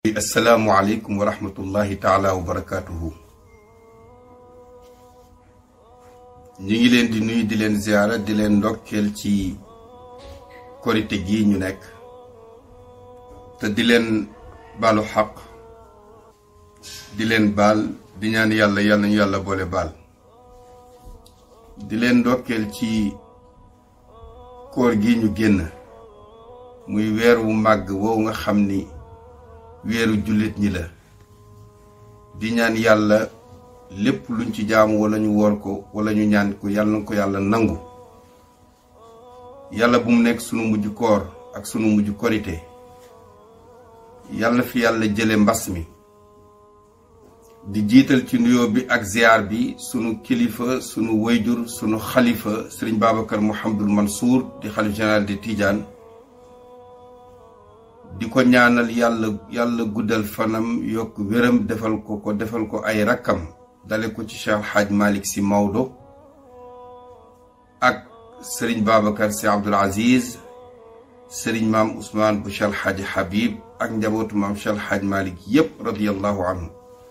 asalaamualeykum wa rahmatullahi taala wa barakaatuhu ñu ngi leen di nuyu di leen ziyaara di leen ndokkeel ci korite gii ñu nekk te di leen baalu xaq di leen baal di ñaan yàlla yàlla nañu yàlla boole baal di leen ndokkeel ci koor gi ñu génn muy weer wu màgg woowu nga xam ni weeru jullit ñi la di ñaan yàlla lépp luñ ci jaamu wala ñu woor ko wala ñu ñaan ko yàlla na ko yàlla nangu yàlla bu mu nekk sunu mujj koor ak sunu mujj korite yàlla fi yàlla jële mbas mi di jiital ci nuyoo bi ak ziyaar bi sunu kilifa sunu wayjur sunu xalifa sëriñ Babacar Mouhamadul Mansour di xalif général de Tidiane di ko ñaanal yàlla yàlla guddal fanam yokk wéram defal ko ko defal ko ay rakkam dale ko ci Cheikh Hadj Malick Sy Maodo ak sëriñ Babacar Sy Abdoul Aziz sëriñ maam Ousmane bu Cheikh Hadj Habib ak njabootu maam Cheikh Hadj Malick yépp radiyallahu anhu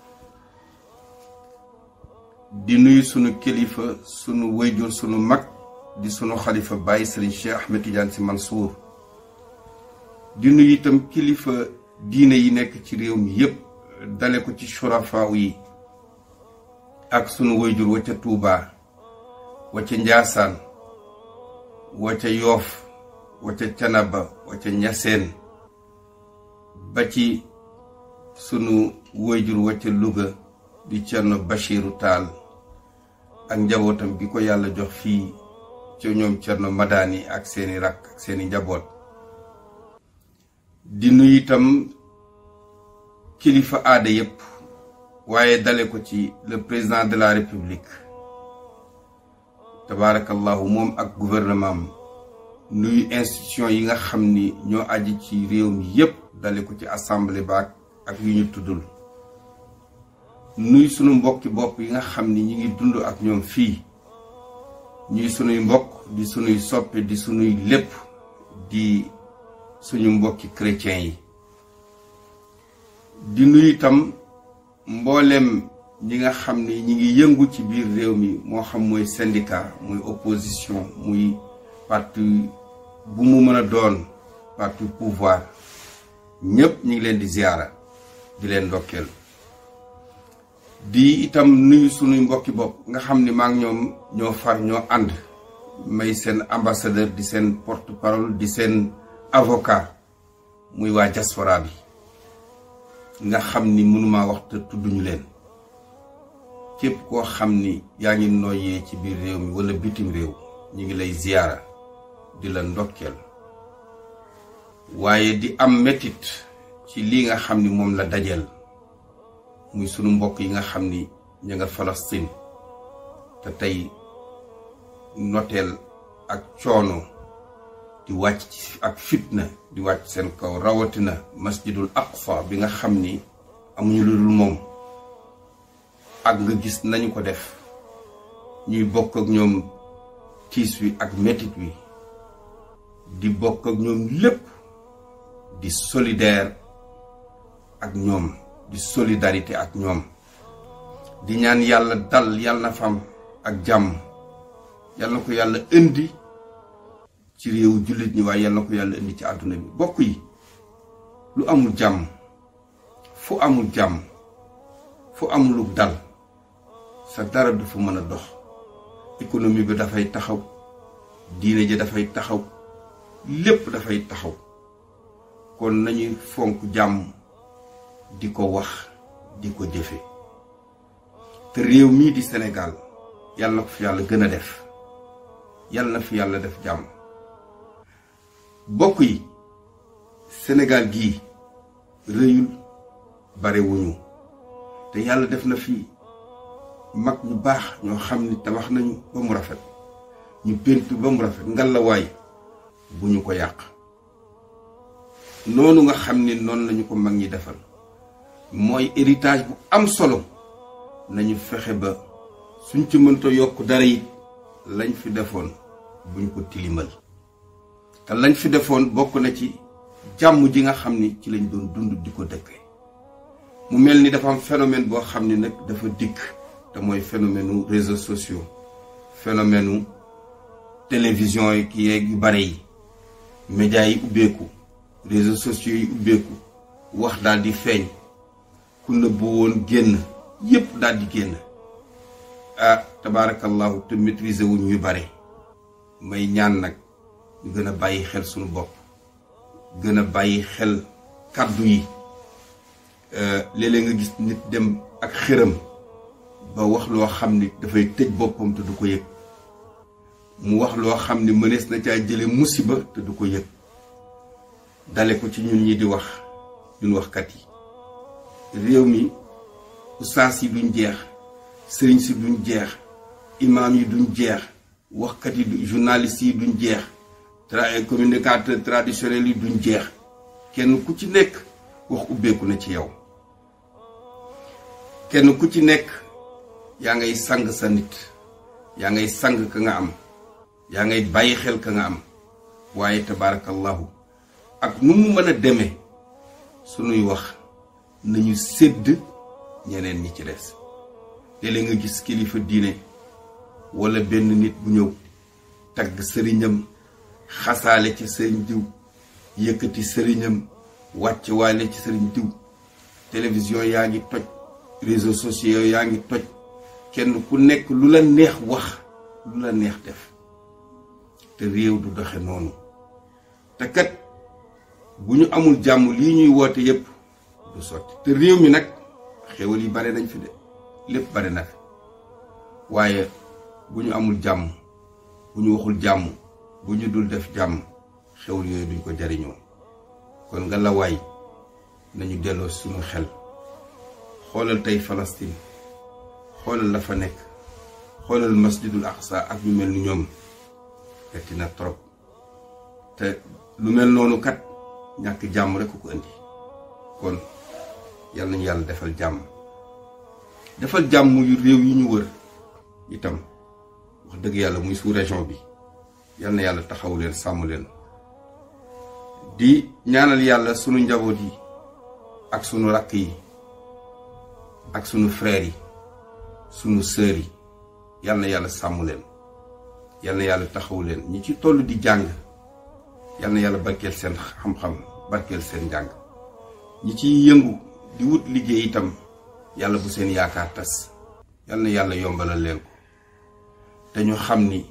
di nuyu sunu kilifa sunu wayjur sunu mag di sunu xalifa bàyyi sëriñ Cheikh Ahmed Tidiane Sy Mansour di nuyu itam kilifa diine yi nekk ci réew mi yépp dale ko ci surafaaw yi ak sunu wayjur wa ca Tuubaa wa ca Njaasaan wa ca Yoof wa ca Canaba wa ca Ñaseen ba ci sunu wayjur wa ca Luga di Cerno Bachiru Taal ak njabootam gi ko yàlla jox fii ca ñoom Cerno Madani ak seeni rakk ak seeni njaboot di nuyu itam kilifa aada yépp waaye dale ko ci le président de la république tabaarakallahu moom ak gouvernement am nuyu institution yi nga xam ni ñoo aji ci réew mi yépp dale ko ci assemblée baak ak yu ñu tuddul nuy sunu mbokki bopp yi nga xam ni ñi ngi dund ak ñoom fii ñuy sunuy mbokk di sunuy soppe di sunuy lépp di suñu mbokki chrétiens yi di nuyu itam mboolem ñi nga xam ni ñi ngi yëngu ci biir réew mi moo xam mooy syndicat muy opposition muy parti bu mu mën a doon parti pouvoir ñépp ñi ngi leen di ziyaara di leen ndokkeel di itam nuyu sunuy mbokki bopp nga xam ni maa ngi ñoom ñoo far ñoo ànd may seen ambassadeur di seen porte parole di seen avocat muy waa diaspora bi nga xam ni mënuma wax te tudduñu leen képp koo xam ni yaa ngi noyyee ci biir réew mi wala bitim réew ñu ngi lay ziyaara di la ndokkeel waaye di am metit ci lii nga xam ni moom la dajeel muy sunu mbokk yi nga xam ni ña nga Palestine te tey noteel ak coono di wàcc ci ak fitna di wàcc seen kaw rawatina masjidul aqsa bi nga xam ni amuñu lu dul moom ak nga gis nañu ko def ñuy bokk ak ñoom tiis wi ak metit wi di bokk ak ñoom lépp di solidaire ak ñoom di solidarité ak ñoom di ñaan yàlla dal yàlla na fam ak jàmm yàlla na ko yàlla indi ci réewu jullit ñi waaye yàlla na ko yàlla indi ci àdduna bi bokk yi lu amul jàmm fu amul jàmm fu amul lu dal sa dara du fa mën a dox économie bi dafay taxaw diine ji dafay taxaw lépp dafay taxaw kon nañuy fonk jàmm di ko wax di ko jëfe te réew mii di Sénégal yàlla na ko fi yàlla gën a def yàlla na fi yàlla def jàmm bokk yi Sénégal gii rëyul barewuñu te yàlla def na fi mag ñu baax ñoo xam ni tabax nañu ba mu rafet ñu péntu ba mu rafet ngalawaay bu ñu ko yàq noonu nga xam ni noonu lañu ko mag ñi defal mooy héritage bu am solo nañu fexe ba suñ ci mënta yokk dara it lañ fi defoon buñ ko tilimal te lañ fi defoon bokk na ci jàmm ji nga xam ni ci lañ doon dund di ko dëkke mu mel ni dafa am phénomène boo xam ni nag dafa dikk te mooy phénomène u réseaux sociaux phénomène u télévision yi ki yeeg yu bare yi médias yi ubbeeku réseaux sociaux yi ubbeeku wax daal di feeñ ku nëbbu woon génn yépp daal di génn ah tabaarakallahu te maîtriser wuñ ñu bare may ñaan nag ñu gën a bàyyi xel suñu bopp gën a bàyyi xel kàddu yi léeg-léeg nga gis nit dem ak xëram ba wax loo xam ni dafay tëj boppam te du ko yëg mu wax loo xam ni mënees na caa jële musiba te du ko yëg dale ko ci ñun ñi di wax ñun waxkat yi réew mi ustaas yi duñ jeex sëriñ si duñ jeex imaam yi duñ jeex waxkat yi journaliste yi duñ jeex tra communicateur traditionnel yi duñ jeex kenn ku ci nekk wax ubbeeku na ci yow kenn ku ci nekk yaa ngay sang sa nit yaa ngay sang ka nga am yaa ngay bàyyi xel ka nga am waaye tabaarakallahu ak nu mu mën a demee sunuy wax nañu sédd ñeneen ñi ci des léeg-léeg nga gis kilifa diine wala benn nit bu ñëw tagg sëriñam xasaale ci sëriñ diw yëkkati sëriñam wàcc waale ci sëriñ diw télévision yaa ngi toj réseaux sociaux yaa ngi toj kenn ku nekk lu la neex wax lu la neex def te réew du doxe noonu te kat bu ñu amul jàmm lii ñuy woote yépp du sotti te réew mi nag xéwal yi bare nañ fi de lépp bare na fi waaye bu ñu amul jàmm bu ñu waxul jàmm bu ñu dul def jàmm xewul yooyu duñ ko jariñoo kon nga la waay nañu delloo suñu xel xoolal tey Palestine xoolal la fa nekk xoolal masjidul aqsa ak ñu mel ni ñoom metti na trop te lu mel noonu kat ñàkk jàmm rek ko indi kon yal nañu yàlla defal jàmm defal jàmm yu réew yi ñu wër itam wax dëgg yàlla muy sous région bi yal na yàlla taxaw leen sàmm leen di ñaanal yàlla sunu njaboot yi ak sunu rakk yi ak sunu frères yi sunu sœurs yi yal na yàlla sàmm leen yal na yàlla taxaw leen ñi ci toll di jàng yal na yàlla barkeel seen xam-xam barkeel seen njàng ñi ciy yëngu di wut liggéey itam yàlla bu seen yaakaar tas yal na yàlla yombalal leen ko te ñu xam ni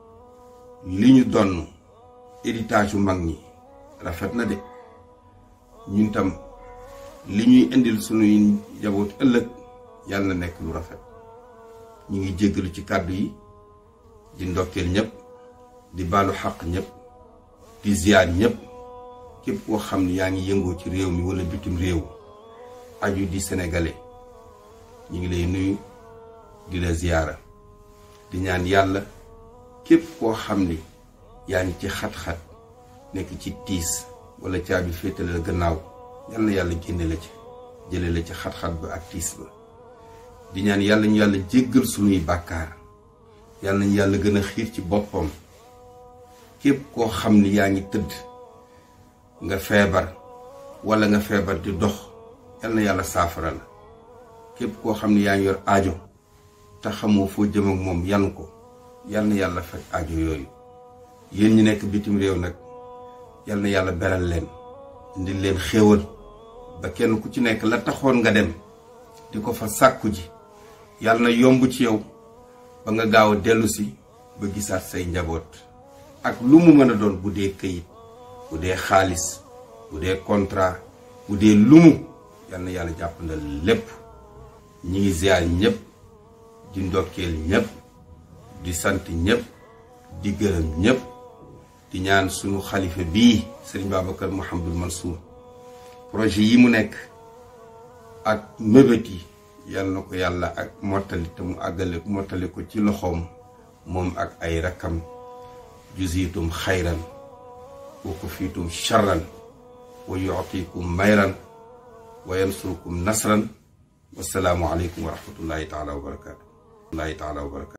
li ñu donn héritage yu mag ñi rafet na de ñun tam li ñuy indil sunuy njaboot ëllëg yàlla na nekk lu rafet ñu ngi jéggalu ci kàddu yi di ndokkeel ñëpp di baalu xaq ñëpp di ziyaar ñëpp képp koo xam ni yaa ngi yëngoo ci réew mi wala bitim réew aju di sénégalais ñu ngi lay nuyu di la ziyaara di ñaan yàlla képp koo xam ni yaa ngi ci xat-xat nekk ci tiis wala caabi féetale la gannaaw yal na yàlla génne la ci jële la ci xat-xat ba ak tiis ba di ñaan yàlla ñu yàlla jéggal sunuy bàkkaar yàlla nañu yàlla gën a xiir ci boppam képp koo xam ni yaa ngi tëdd nga feebar wala nga feebar di dox yal na yàlla saafara la képp koo xam ni yaa ngi yor aajo te xamoo foo jëm ak moom yan ko yal na yàlla faj aajo yooyu yéen ñi nekk bitim réew nag yal na yàlla beral leen indi leen xéewal ba kenn ku ci nekk la taxoon nga dem di ko fa sàkku ji yal na yomb ci yow ba nga gaaw a dellu si ba gisaat say njaboot ak lu mu mën a doon bu dee këyit bu dee xaalis bu dee contrat bu dee lumu yal na yàlla jàppandal lépp ñi ngi ziar ñëpp di ndokkeel ñëpp di sant ñëpp di gërëm ñëpp di ñaan sunu xalifa bii sëriñ Babacar Mouhamadul Mansour projet yi mu nekk ak mébét yi yal na ko yàlla ak mottali te mu àggale mottali ko ci loxoom moom ak ay rakkam juziitum xayran wa kufiitum charran wa yuutikum mayran wa yansurukum nasran wasalaamu aleykum wa rahmatullahi taala wa barakaatu.